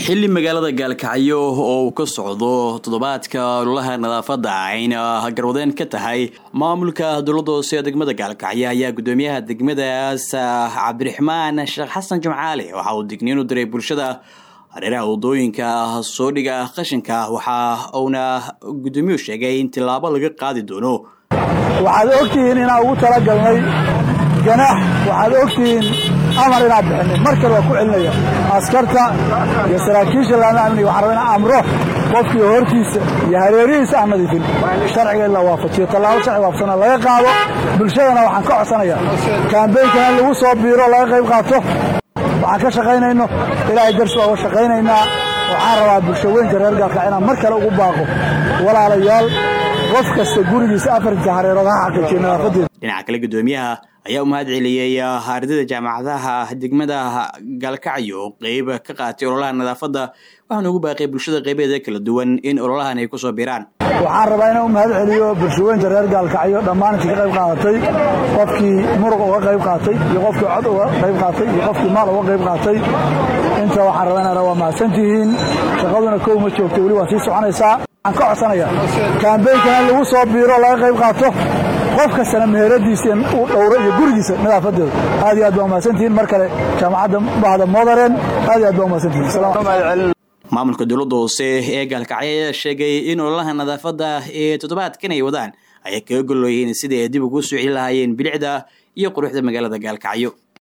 xili magaalada gaalkacyo oo uu ka socdo toddobaadka ololaha nadaafadda ayna garwadeen ka tahay maamulka dowladda hoose ee degmada gaalkacyo ayaa gudoomiyaha degmadaas cabdiraxmaan sheekh xasan jimcaale waxa uu digniin u diray bulshada hareeraha wadooyinka soo dhiga qashinka waxa uuna gudoomiyuhu sheegay in tilaabo laga qaadi doono waxaad ogtihiin inaan ugu talagalnay ganaax waxaad ogtihiin amar inaan bixinay mar kale waa ku celinaya askarta iyo saraakiisha laama amniga waxaan rabaa inaan amro qofkii hortiisa iyo hareerihiisa aan nadiifin sharciga in la waafajiyo tallaabo sharci waafsana laga qaado bulshadana waxaan ka codsanayaa kaambeynkan in lagu soo biiro laga qayb qaato waxaan ka shaqaynayno ilaahay darsi waa uga shaqaynaynaa waxaan rabaa bulsho weynka reer gaalka inaan mar kale ugu baaqo walaalayaal qof kasta gurigiisa afarta hareerood ha xaqiijiyo nadaafadeeda dhinaca kale gudoomiyaha ayaa u mahad celiyey ardayda jaamacadaha degmada gaalkacyo oo qeyb ka qaatay ololaha nadaafadda waxaana ugu baaqay bulshada qeybeeda kala duwan in ololahan ay kusoo biiraan waxaan rabaa inaan u mahad celiyo bulshaweynta reer gaalkacyo dhammaan intii ka qayb qaadatay qofkii muruq uga qayb qaatay iyo qofkii cod uga qayb qaatay iyo qofkii maal uga qayb qaatay inta waxaan rabaa inaan waa mahadsantihiin shaqaduna kow ma joogto weli waa sii soconaysaa waxaan ka codsanayaa kaambeynkan in lagu soo biiro laga qayb qaato qof kastana meheradiisa uu dhowro iyo gurigiisa nadaafadeeda aad iyo aad baa umahadsantihiin mar kale jaamacadda bahda modaren aad iyo aad baa umahadsantihiin maamulka dowladda hoose ee gaalkacyo ayaa sheegay in ololaha nadaafadda ee toddobaadkan ay wadaan ayay kaga golloyihiin sidai ay dib ugu soo celi lahaayeen bilicda iyo quruxda magaalada gaalkacyo